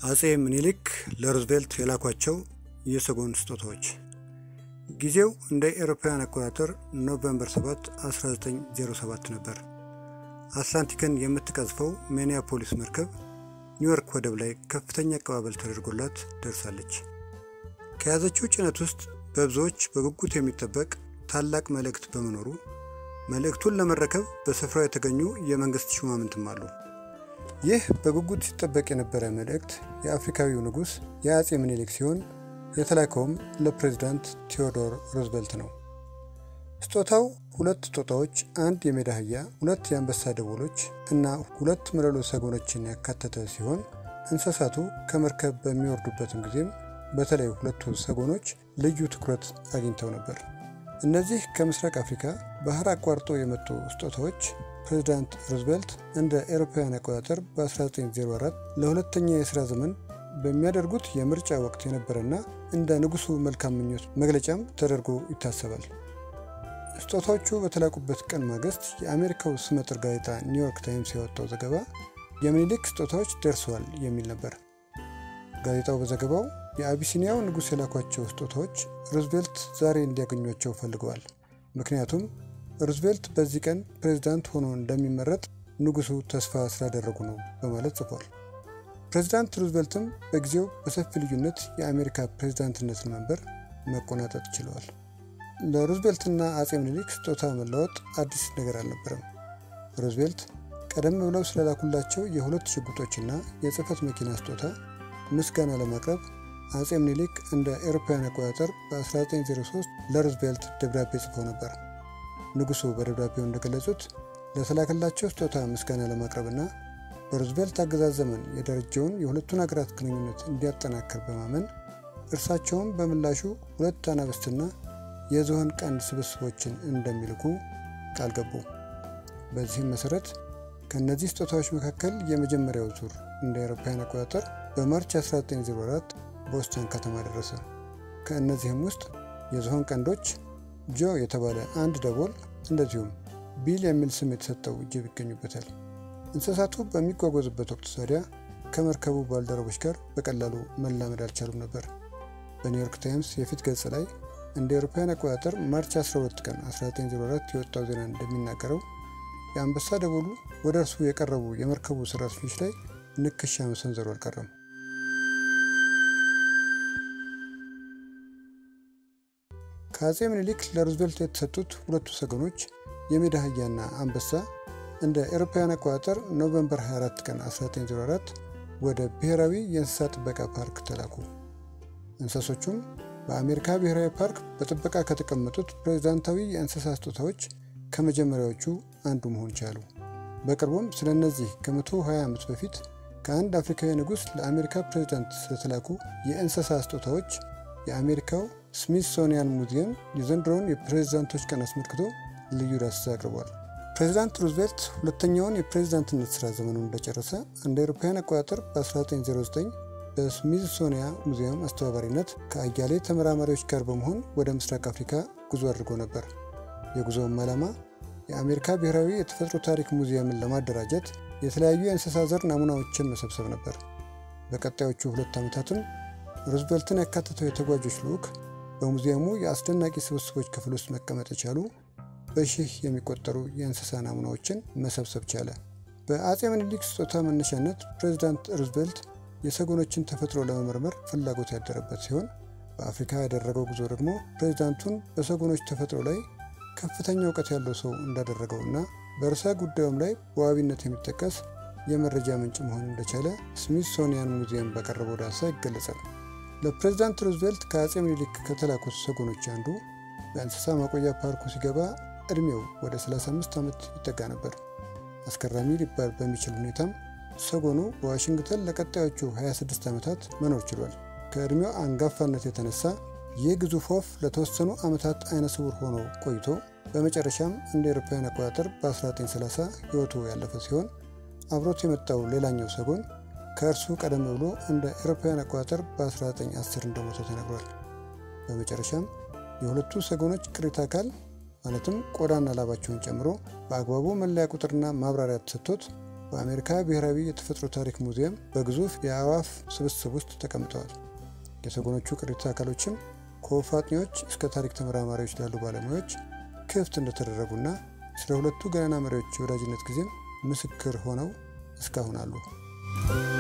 አጼ ምኒልክ ለሩዝቬልት የላኳቸው የሰጎን ስጦታዎች ጊዜው እንደ ኤሮፓውያን አቆጣጠር ኖቬምበር 7 1907 ነበር። አትላንቲክን የምትቀዝፈው ሚኒያፖሊስ መርከብ ኒውዮርክ ወደብ ላይ ከፍተኛ አቀባበል ተደርጎላት ደርሳለች። ከያዘችው ጭነት ውስጥ በብዙዎች በጉጉት የሚጠበቅ ታላቅ መልእክት በመኖሩ መልእክቱን ለመረከብ በስፍራው የተገኙ የመንግስት ሹማምንትም አሉ። ይህ በጉጉት ሲጠበቅ የነበረ መልእክት የአፍሪካዊው ንጉሥ የአጼ ምኒልክ ሲሆን የተላከውም ለፕሬዚዳንት ቴዎዶር ሩዝቬልት ነው። ስጦታው ሁለት ጦጣዎች፣ አንድ የሜዳ አህያ፣ ሁለት የአንበሳ ደቦሎች እና ሁለት መለሎ ሰጎኖችን ያካተተ ሲሆን እንስሳቱ ከመርከብ በሚወርዱበትም ጊዜም በተለይ ሁለቱ ሰጎኖች ልዩ ትኩረት አግኝተው ነበር። እነዚህ ከምስራቅ አፍሪካ ባህር አቋርጦ የመጡ ስጦታዎች ፕሬዚዳንት ሩዝቬልት እንደ ኤሮፓውያን አቆጣጠር በ1904 ለሁለተኛ የሥራ ዘመን በሚያደርጉት የምርጫ ወቅት የነበረና እንደ ንጉሱ መልካም ምኞት መግለጫም ተደርጎ ይታሰባል። ስጦታዎቹ በተላኩበት ቀን ማግስት የአሜሪካው ስመጥር ጋዜጣ ኒውዮርክ ታይምስ ያወጣው ዘገባ የምኒልክ ስጦታዎች ደርሰዋል የሚል ነበር። ጋዜጣው በዘገባው የአቢሲኒያው ንጉሥ የላኳቸው ስጦታዎች ሩዝቬልት ዛሬ እንዲያገኟቸው ፈልገዋል። ምክንያቱም ሩዝቬልት በዚህ ቀን ፕሬዝዳንት ሆኖ እንደሚመረጥ ንጉሱ ተስፋ ስላደረጉ ነው በማለት ጽፏል። ፕሬዝዳንት ሩዝቬልትም በጊዜው በሰፊ ልዩነት የአሜሪካ ፕሬዝዳንትነትን መንበር መቆናጠጥ ችለዋል። ለሩዝቬልትና አጼ ምኒልክ ስጦታ መለወጥ አዲስ ነገር አልነበረም። ሩዝቬልት ቀደም ብለው ስለላኩላቸው የሁለት ሽጉጦችና የጽህፈት መኪና ስጦታ ምስጋና ለማቅረብ አጼ ምኒልክ እንደ ኤሮፓውያን አቆጣጠር በ1903 ለሩዝቬልት ደብዳቤ ጽፈው ነበር። ንጉሱ በደብዳቤው እንደገለጹት ለተላከላቸው ስጦታ ምስጋና ለማቅረብና በሩዝቬልት አገዛዝ ዘመን የደረጀውን የሁለቱን ሀገራት ግንኙነት እንዲያጠናክር በማመን እርሳቸውም በምላሹ ሁለት አናብስትና የዝሆን ቀንድ ስብስቦችን እንደሚልኩ ቃል ገቡ። በዚህም መሰረት ከእነዚህ ስጦታዎች መካከል የመጀመሪያው ዙር እንደ አውሮፓውያን አቆጣጠር በማርች 1904 ቦስተን ከተማ ደረሰ። ከእነዚህም ውስጥ የዝሆን ቀንዶች፣ ጆ የተባለ አንድ ደቦል እንደዚሁም ቢል የሚል ስም የተሰጠው ጅብ ይገኙበታል። እንስሳቱ በሚጓጓዙበት ወቅት ታዲያ ከመርከቡ ባልደረቦች ጋር በቀላሉ መላመድ አልቻሉም ነበር። በኒውዮርክ ታይምስ የፊት ገጽ ላይ እንደ አውሮፓውያን አቆጣጠር ማርች 12 ቀን 1904 የወጣው ዜና እንደሚናገረው የአንበሳ ደቦሉ ወደ እርሱ የቀረቡ የመርከቡ ሰራተኞች ላይ ንክሻ መሰንዘሩ አልቀረም። ከአጼ ምኒልክ ለሩዝቬልት የተሰጡት ሁለቱ ሰጎኖች የሜዳ አህያና አንበሳ እንደ ኤሮፓውያን አቆጣጠር ኖቨምበር 24 ቀን 1904 ወደ ብሔራዊ የእንስሳ ጥበቃ ፓርክ ተላኩ። እንስሶቹም በአሜሪካ ብሔራዊ ፓርክ በጥበቃ ከተቀመጡት ፕሬዝዳንታዊ የእንስሳ ስጦታዎች ከመጀመሪያዎቹ አንዱ መሆን ቻሉ። በቅርቡም ስለ እነዚህ ከ120 ዓመት በፊት ከአንድ አፍሪካዊ ንጉሥ ለአሜሪካ ፕሬዝዳንት ስለተላኩ የእንስሳ ስጦታዎች የአሜሪካው ስሚትሶኒያን ሙዚየም የዘንድሮውን የፕሬዝዳንቶች ቀን አስመልክቶ ልዩ ዳሰሳ አቅርቧል። ፕሬዚዳንት ሩዝቬልት ሁለተኛውን የፕሬዝዳንትነት ሥራ ዘመኑን እንደጨረሰ እንደ አውሮፓውያን አቆጣጠር በ1909 በስሚትሶኒያ ሙዚየም አስተባባሪነት ከአያሌ ተመራማሪዎች ጋር በመሆን ወደ ምስራቅ አፍሪካ ጉዞ አድርጎ ነበር። የጉዞውም ዓላማ የአሜሪካ ብሔራዊ የተፈጥሮ ታሪክ ሙዚየምን ለማደራጀት የተለያዩ የእንስሳ ዘር ናሙናዎችን መሰብሰብ ነበር። በቀጣዮቹ ሁለት ዓመታትም ሩዝቬልትን ያካተተው የተጓዦች ልዑክ በሙዚየሙ የአስደናቂ ስብስቦች ክፍል ውስጥ መቀመጥ የቻሉ በሺህ የሚቆጠሩ የእንስሳ ናሙናዎችን መሰብሰብ ቻለ። በአጼ ምኒልክ ስጦታ መነሻነት ፕሬዚዳንት ሩዝቬልት የሰጎኖችን ተፈጥሮ ለመመርመር ፍላጎት ያደረበት ሲሆን በአፍሪካ ያደረገው ጉዞ ደግሞ ፕሬዚዳንቱን በሰጎኖች ተፈጥሮ ላይ ከፍተኛ እውቀት ያለው ሰው እንዳደረገው እና በርዕሰ ጉዳዩም ላይ በዋቢነት የሚጠቀስ የመረጃ ምንጭ መሆን እንደቻለ ስሚትሶኒያን ሙዚየም ባቀረበው ዳሰሳ ይገለጻል። ለፕሬዚዳንት ሩዝቬልት ከአጼ ምኒልክ ከተላኩት ሰጎኖች አንዱ በእንስሳ ማቆያ ፓርኩ ሲገባ ዕድሜው ወደ 35 ዓመት ይጠጋ ነበር። አስገራሚ ሊባል በሚችል ሁኔታም ሰጎኑ በዋሽንግተን ለቀጣዮቹ 26 ዓመታት መኖር ችሏል። ከዕድሜው አንጋፋነት የተነሳ ይህ ግዙፍ ወፍ ለተወሰኑ ዓመታት አይነ ስውር ሆኖ ቆይቶ በመጨረሻም እንደ አውሮፓውያን አቆጣጠር በ1930 ሕይወቱ ያለፈ ሲሆን አብሮት የመጣው ሌላኛው ሰጎን ከእርሱ ቀደም ብሎ እንደ አውሮፓውያን አቆጣጠር በ1910 እንደሞተ ተነግሯል። በመጨረሻም የሁለቱ ሰጎኖች ቅሪተ አካል ማለትም ቆዳና ላባቸውን ጨምሮ በአግባቡ መለያ ቁጥርና ማብራሪያ ተሰጥቶት በአሜሪካ ብሔራዊ የተፈጥሮ ታሪክ ሙዚየም በግዙፍ የአእዋፍ ስብስብ ውስጥ ተቀምጠዋል። የሰጎኖቹ ቅሪተ አካሎችም ከወፍ አጥኚዎች እስከ ታሪክ ተመራማሪዎች ላሉ ባለሙያዎች ክፍት እንደተደረጉና ስለ ሁለቱ ገናና መሪዎች የወዳጅነት ጊዜም ምስክር ሆነው እስካሁን አሉ።